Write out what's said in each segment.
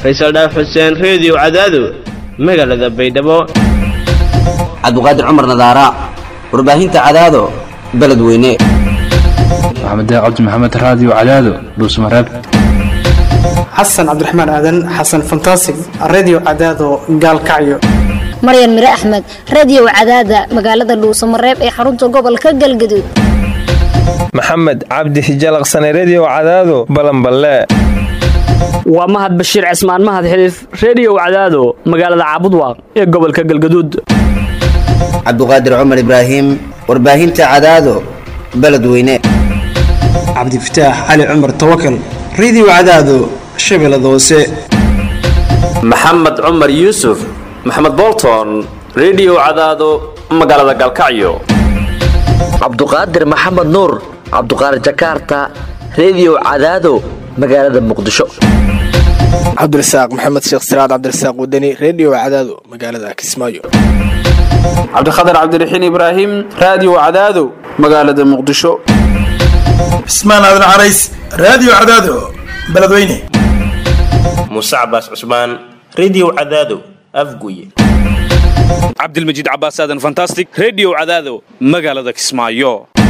faysal dhaaf xuseen reediyo cadaado magaalada baydhabo cabdiqaadir cumar nadaara warbaahinta cadaado beledweyne maxamed cabdi maxamed raadiyo cadaado dhuusmareeb xasan cabdiraxmaan aadan xasan fantasig redio cadaado gaalkacyo maryan mire axmed radiyow cadaada magaalada dhuusamareeb ee xarunta gobolka galgaduud maxamed cabdi hijalaqsane rediyo cadaado balanballe waa mahad bashiir cismaan mahad xiliif rediyow cadaado magaalada caabudwaaq ee gobolka galgaduud cabdiqaadir cumar ibraahim warbaahinta cadaado beledweyne cabdifataax cali cumar tawakal redio cadaado shabeellada hoose maxamed cumar yuusuf maxamed bolton rediyo cadaado magaalada galkacyo cabduqaadir maxamed nuur cabduqaadir jakaarta rediyo cadaado magaalada muqdisho cabdirasaaq maxamed sheekh siraad cabdirasaaq wadani rediyo cadaado magaalada kismaayo cabdikhatar cabdiraxiin ibraahim raadiyo cadaado magaalada muqdisho cismaan aadan carays raadiyo cadaado beledweyne muuse cabaas cusmaan rediyo cadaado afguye cabdilmajiid cabaas aadan fantastic rediyo cadaado magaalada kismaayo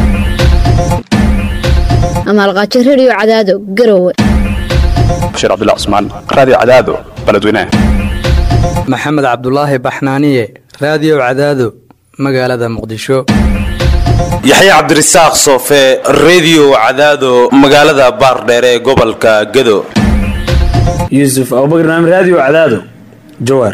amaalqaajo rediyo cadaado garowe bashiir cabdilla cusmaan raadiyo cadaado beledweyne maxamed cabdulaahi baxnaaniye raadiyo cadaado magaalada muqdisho yaxya cabdirasaaq soofe rediyo cadaado magaalada baardheere ee gobolka gado yuusuf abubakar naam raadiyo cadaado jawaar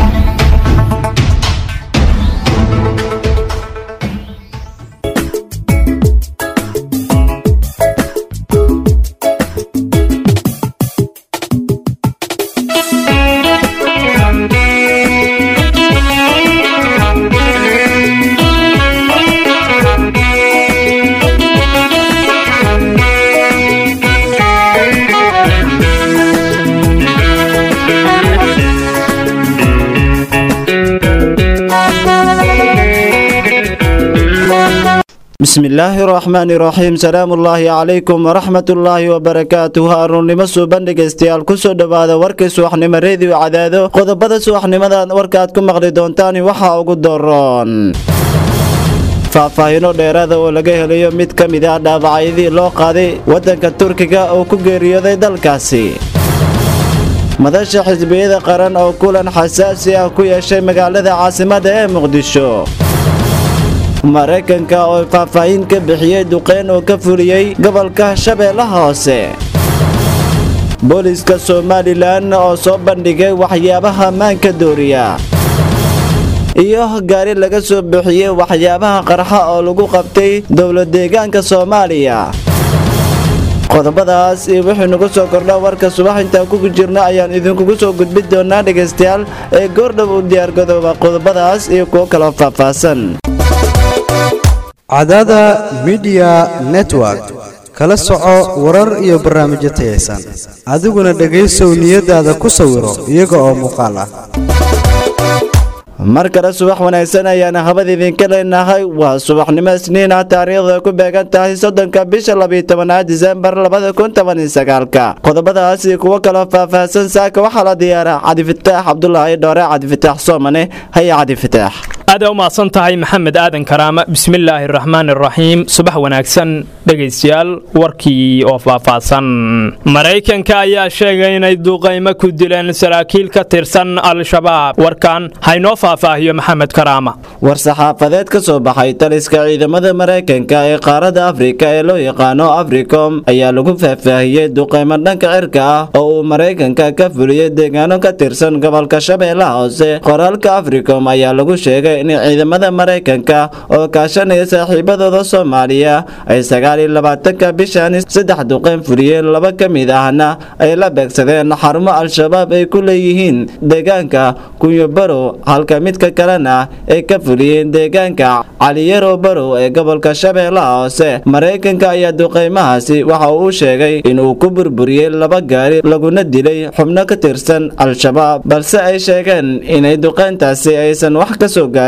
bismillaahi raxmaani raxiim salaamullaahi calaykum waraxmatullaahi wabarakaatuh aruurnimo suuban dhegaystayaal kusoo dhowaada warkii subaxnimo reediyo cadaado qodobada subaxnimadan warkaaad ku maqli doontaan waxaa ugu doroon faahfaahino dheeraada oo laga helayo mid ka mid ah dhaawacyadii loo qaaday waddanka turkiga oo ku geeriyooday dalkaasi madasha xisbiyada qaran oo kulan xasaasi ah ku yeeshay magaalada caasimada ee muqdisho maraykanka oo faahfaahin ka bixiyey duqeyn oo ka fuliyey gobolka shabeellaha hoose booliska somalilan oo soo bandhigay waxyaabaha maanka dooriya iyo gaari laga soo bixiyey waxyaabaha qarxa oo lagu qabtay dowlad deegaanka soomaaliya qodobadaas iyo wixii nagu soo kordha warka subax intaan kugu jirna ayaan idinkugu soo gudbin doonaa dhegaystayaal ee goordhow u diyaargadooba qodobadaas iyo kuwo kaloo faahfaahsan cadaada midiya network kala soco warar iyo barnaamijyo tayaysan adiguna dhegaysow niyadaada ku sawiro iyaga oo muuqaal ah mar kale subax wanaagsan ayaana habad idinka leenahay waa subaxnimo isniin ah taariikhda ku beegan tahay soddonka bisha labiyo tobanaad disembar labada kun toban iyo sagaalka qodobadaas iyo kuwo kaloo faahfaahsan saaka waxaa la diyaaraa cabdifataax cabdulaahi dhoore cabdifataax soomane haya cabdifataax aad u mahadsan tahay maxamed aadan karaama bismillaahi araxmaan araxiim subax wanaagsan dhegaystayaal warkii oo faahfaahsan maraykanka ayaa sheegay inay duuqaymo ku dileen saraakiil ka tirsan al-shabaab warkan haynoo faahfaahiyo maxamed karaama war saxaafadeed ka soo baxay taliska ciidamada maraykanka ee qaaradda afrika ee loo yaqaano africom ayaa lagu faahfaahiyey duqaymo dhanka cirka ah oo uu maraykanka ka fuliyey deegaano ka tirsan gobolka shabeellaha hoose qoraalka africom ayaa lagu sheegay in ciidamada maraykanka oo kaashanaya saaxiibadooda soomaaliya ay sagaal iyo labaatanka bishan saddex duqeyn fuliyeen laba ka mid ahna ay la beegsadeen xarumo al-shabaab ay ku leeyihiin deegaanka kunyo barow halka midka kalena ay ka fuliyeen deegaanka caliyarow barow ee gobolka shabeellaha hoose maraykanka ayaa duqeymahaasi waxa uu sheegay inuu ku burburiyey laba gaari laguna dilay xubno ka tirsan al-shabaab balse ay sheegeen inay duqeyntaasi aysan wax ka soo gaarin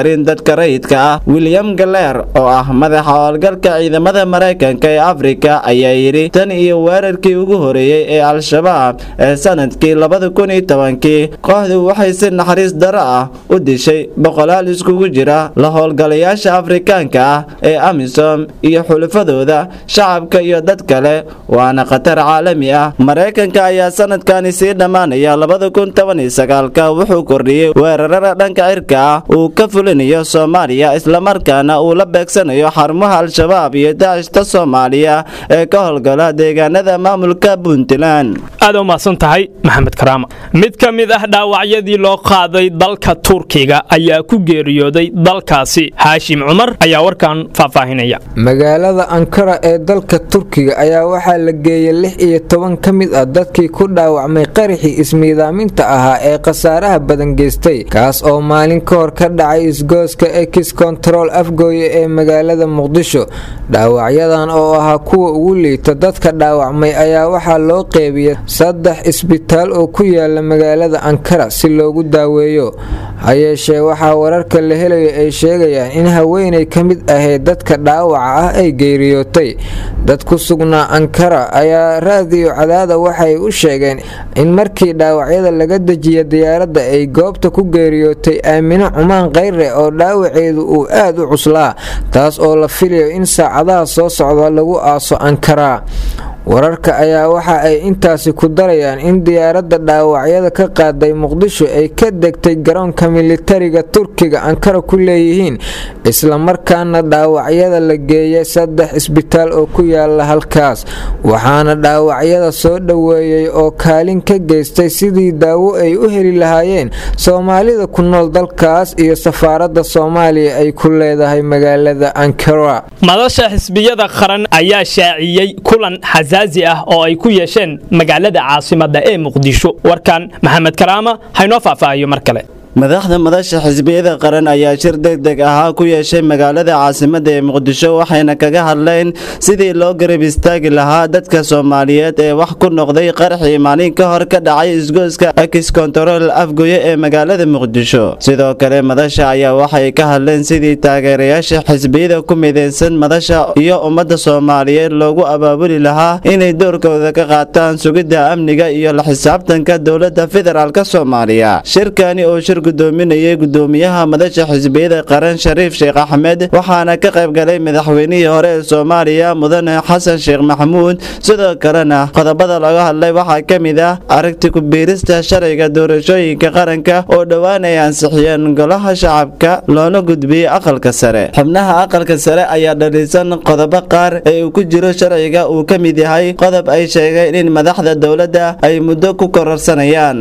gaarin dadka rayidka ah william galeer oo ah madaxa howlgalka ciidamada maraykanka ee afrika ayaa yidhi tan iyo weerarkii ugu horeeyey ee al-shabaab ee sanadkii labada kun iyo tobankii kooxdu waxay si naxariis daro ah u dishay boqolaal iskugu jira la howlgalayaasha afrikaanka ah ee amisom iyo xulufadooda shacabka iyo dad kale waana khatar caalami ah maraykanka ayaa sanadkani sii dhammaanaya labada kun toban iyo sagaalka wuxuu kordhiyey weerarada dhanka cirka ah uu ka fulinayo soomaaliya islamarkaana uu la beegsanayo xarumaha al-shabaab iyo daacishta soomaaliya ee ka howlgala deegaanada maamulka puntland aad u mahadsan tahay maxamed karaama mid ka mid ah dhaawacyadii loo qaaday dalka turkiga ayaa ku geeriyooday dalkaasi haashim cumar ayaa warkan faahfaahinaya magaalada ankara ee dalka turkiga ayaa waxaa la geeyey lix iyo toban ka mid ah dadkii ku dhaawacmay qaraxii ismiidaaminta ahaa ee khasaaraha badan geystay kaas oo maalin ka hor ka dhacay isgooska ex control afgooye ee magaalada muqdisho dhaawacyadan oo ahaa kuwa ugu liita dadka dhaawacmay ayaa waxaa loo qeybiyey saddex isbitaal oo ku yaala magaalada ankara si loogu daaweeyo hayeeshee waxaa wararka la helayo ay sheegayaan in haweenay ka mid ahayd dadka dhaawaca ah ay geeriyootay dad ku sugnaa ankara ayaa raadiyo cadaada waxay u sheegeen in markii dhaawacyada laga dejiya diyaaradda ay goobta ku geeriyootay aamino cumaan khayre oo dhaawaceedu uu aad u cuslaa taas oo la filayo in saacadaha soo socda lagu aaso ankara wararka ayaa waxa ay intaasi ku darayaan in diyaaradda dhaawacyada ka qaaday muqdisho ay ka degtay garoonka militariga turkiga ankara ku leeyihiin islamarkaana dhaawacyada la geeyay saddex isbitaal oo ku yaala halkaas waxaana dhaawacyada soo dhoweeyey oo kaalin ka geystay sidii daawo ay u heli lahaayeen soomaalida ku nool dalkaas iyo safaaradda soomaaliya ay ku leedahay magaalada ankara madasha xisbiyada qaran ayaa shaaciyey kulan xasaazi ah oo ay ku yeesheen magaalada caasimadda ee muqdisho warkan maxamed karaama haynoo faahfaahiyo mar kale madaxda madasha xisbiyada qaran ayaa shir degdeg ahaa ku yeeshay magaalada caasimadda ee muqdisho waxayna kaga hadleen sidii loo garab istaagi lahaa dadka soomaaliyeed ee wax ku noqday qaraxii maalin ka hor ka dhacay isgooska akis kontarool afgoye ee magaalada muqdisho sidoo kale madasha ayaa waxay ka hadleen sidii taageerayaasha xisbiyada ku midaysan madasha iyo ummadda soomaaliyeed loogu abaabuli lahaa inay doorkooda ka qaataan sugidda amniga iyo la xisaabtanka dowladda federaalk soomaaliya shirkani oo shir gudoominayay gudoomiyaha madasha xisbiyada qaran shariif sheekh axmed waxaana ka qayb galay madaxweynihii hore ee soomaaliya mudane xasan sheekh maxamuud sidoo kalena qodobada laga hadlay waxaa ka mid ah aragti ku-biirista sharciga doorashooyinka qaranka oo dhowaan ay ansixiyeen golaha shacabka loona gudbiyey aqalka sare xubnaha aqalka sare ayaa dhaliisan qodobo qaar ee uu ku jiro sharciga uu ka mid yahay qodob ay sheegeen in madaxda dowladda ay muddo ku kororsanayaan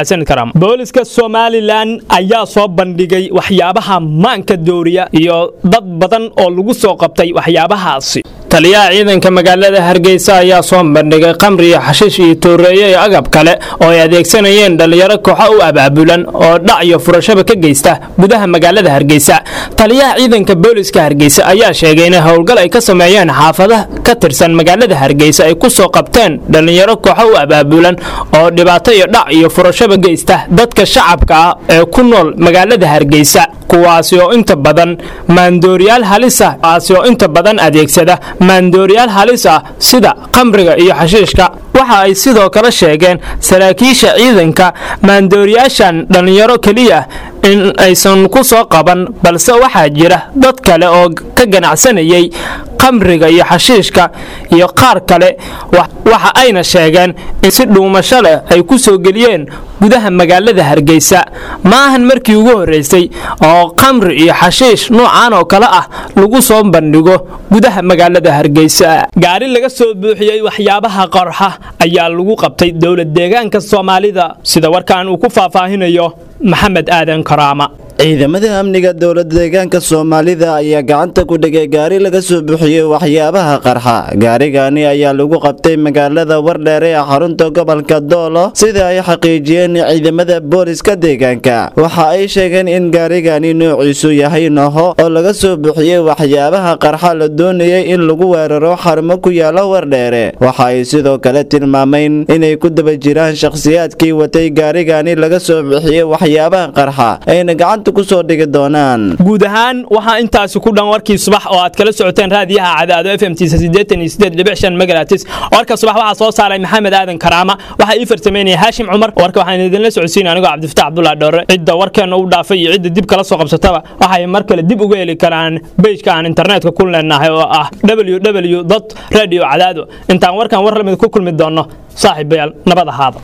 booliska somalilan ayaa soo bandhigay waxyaabaha maanka dooriya iyo dad badan oo lagu soo qabtay waxyaabahaasi taliyaha ciidanka magaalada hargeysa ayaa soo bandhigay qamri iyo xashiish iyo tooreeye iyo agab kale oo ay adeegsanayeen dhallinyaro kooxo u abaabulan oo dhac iyo furashaba ka geysta gudaha magaalada hargeysa taliyaha ciidanka booliska hargeysa ayaa sheegay inay howlgal ay ka sameeyeen xaafadaha ka tirsan magaalada hargeysa ay ku soo qabteen dhallinyaro kooxo u abaabulan oo dhibaato iyo dhac iyo furashaba geysta dadka shacabka ah ee ku nool magaalada hargeysa kuwaasi oo inta badan maandooriyaal halis ah kuwaasi oo inta badan adeegsada maandooriyaal halis ah sida qamriga iyo xashiishka waxa ay sidoo kale sheegeen saraakiisha ciidanka maandooriyaashan dhallinyaro keliya in aysan ku soo qaban balse waxaa jira dad kale oo ka ganacsanayay qamriga iyo xashiishka iyo qaar kale waxa ayna sheegeen in si dhuumasho leh ay ku soo geliyeen gudaha magaalada hargeysa ma ahan markii ugu horreysay oo qamri iyo xashiish nuucan oo kale ah lagu soo bandhigo gudaha magaalada hargeysa gaari laga soo buuxiyey waxyaabaha qarxa ayaa lagu qabtay dowlad deegaanka soomaalida sida warkan uu ku faahfaahinayo maxamed aadan karaama ciidamada amniga dowlada deegaanka soomaalida ayaa gacanta ku dhigay gaari laga soo buuxiyey waxyaabaha qarxa gaarigani ayaa lagu qabtay magaalada wardheer ee xarunta gobolka doolo sida ay xaqiijiyeen ciidamada booliska deegaanka waxa ay sheegeen in gaarigani noociisu yahay noho oo laga soo buuxiyey waxyaabaha qarxa la doonayay in lagu weeraro xarumo ku yaala wardheere waxa ay sidoo kale tilmaameen inay ku daba jiraan shakhsiyaadkii watay gaarigani laga soo buuxiyey waxyaabaha qarxa ayna gacanta gacanta ku soo dhigi doonaan guud ahaan waxaa intaasi ku dhan warkii subax oo aad kala socoteen raadiyaha cadaado f m tisa siddeetan iyo siddeed dhibic shan megalatis warka subax waxaa soo saaray maxamed aadan karaama waxaa ii farsameynaya haashim cumar warka waxaan idinla socodsiinay anigoo cabdifataax cabdullahi dhoore cidda warkeena u dhaafay iyo cidda dib kala soo qabsataba waxay mar kale dib uga heli karaan bejka aan internetka ku leenahay oo ah www radio cadaado intaan warkan war lamid ku kulmi doonno saaxiibayaal nabad ahaada